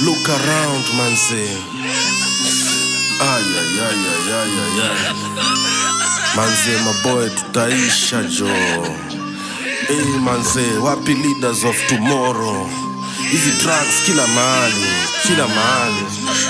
look around manze ayayayayayaya manze maboy tutaisha jo hey, manze wapi leaders of tomorrow hizi drugs kila mahali kila mahali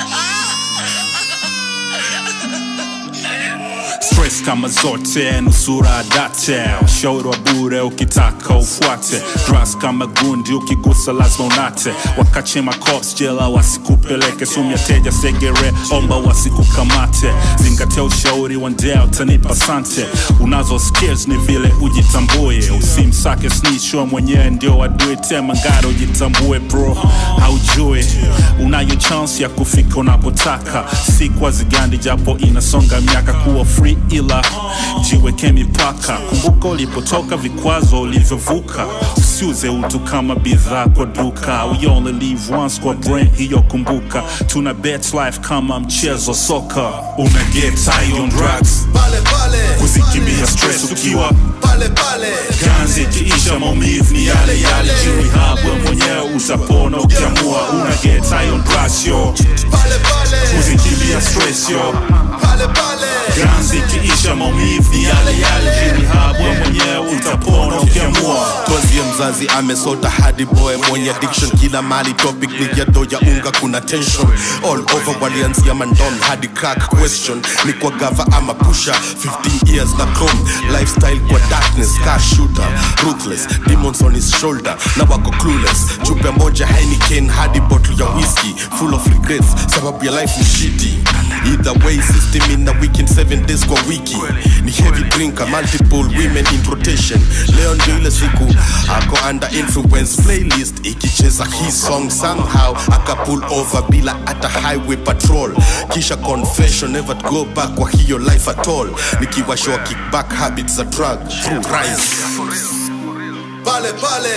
stress kama zote nusura date ushauri wa bure ukitaka ufuate dras kama gundi ukigusa lazima unate wakachema cops jela wasikupeleke sumya teja segere omba wasikukamate zingatia ushauri wa ndea utanipa sante unazo skills ni vile ujitambue usimsake snitchwa mwenyewe ndio adui tema ngara ujitambue bro haujui unayo chance ya kufika unapotaka si kwa zigandi japo inasonga miaka kuwa free ila jiweke mipaka kumbuka ulipotoka vikwazo ulivyovuka usiuze utu kama bidhaa kwa duka we only live once kwa brain hiyo kumbuka tuna bet life kama mchezo soka una get high on drugs pale pale kuzikimbia stress ukiwa pale pale ganzi ikiisha maumivu ni yale yale jirihabwe mwenyewe utapona ukiamua una get high on drugs yo pale pale kuzikimbia stress yo pale pale ganzi ikiisha maumivu ni yale yale jirihabwe mwenyewe utapona ukiamua twazie mzazi amesota hadi boy mwenye addiction kila mali topic ni ghetto ya unga kuna tension all over walianzia mandom hadi crack question ni kwa gava ama pusha 15 years na chrome lifestyle kwa darkness car shooter ruthless demons on his shoulder na wako clueless chupa moja Heineken hadi bottle ya whiskey full of regrets sababu ya life ni shitty either way system in a weekend 7 days kwa wiki ni heavy drinker multiple women in rotation leo ndio ile siku ako under influence playlist ikicheza hii song somehow aka pull over bila hata highway patrol kisha confession never to go back kwa hiyo life at all nikiwashoa kickback habits za drug through rise pale pale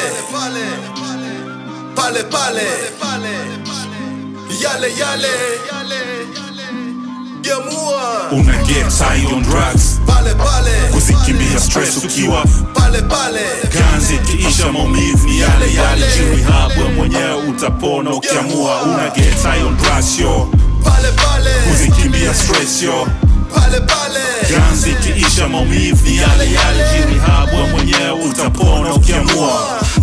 pale pale yale yale gemua una get high on drugs pale pale kuzikimbia stress ukiwa pale pale ganzi ikiisha maumivu ni yale yale jirihabwe mwenyewe utapona ukiamua una get high on drugs yo pale pale kuzikimbia stress yo pale pale ganzi ikiisha maumivu ni yale yale jirihabwe mwenyewe utapona ukiamua